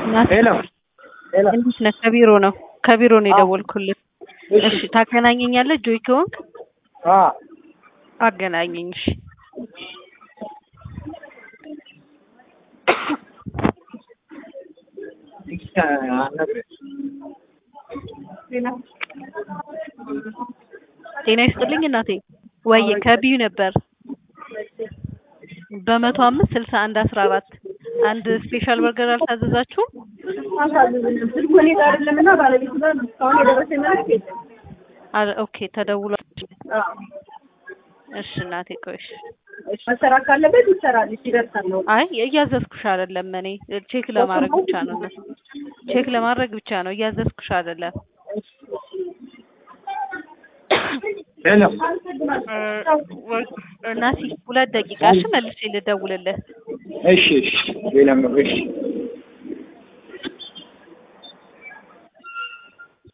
ሄሎ ሄሎ እንዴት ነህ? ከቢሮ ነው ከቢሮ ነው የደወልኩልህ። እሺ ታገናኘኛለህ? ጆይ ከሆንክ አ አገናኘኝ። እሺ ጤና ይስጥልኝ እናቴ። ወይ ከቢዩ ነበር በመቶ አምስት ስልሳ አንድ አስራ አራት አንድ ስፔሻል በርገር አልታዘዛችሁም? አሳዝንም ስልኩ እኔ ጋር አይደለምና ባለቤቱ ጋር ነው። እስካሁን የደረሰኝ መልዕክት የለም። አ- ኦኬ ተደውሏል። አዎ። እሺ እናቴ ቆይ እሺ። እሺ፣ መሰራት ካለበት ይሰራል። እሺ፣ ይደርሳል ነው። አይ እያዘዝኩሽ አይደለም እኔ ቼክ ለማድረግ ብቻ ነው እነሱ ቼክ ለማድረግ ብቻ ነው እያዘዝኩሽ አይደለም። ሄሎ እናሲ ሁለት ደቂቃ እሺ መልሼ ልደውልልህ። እሺ እሺ ሌላ እሺ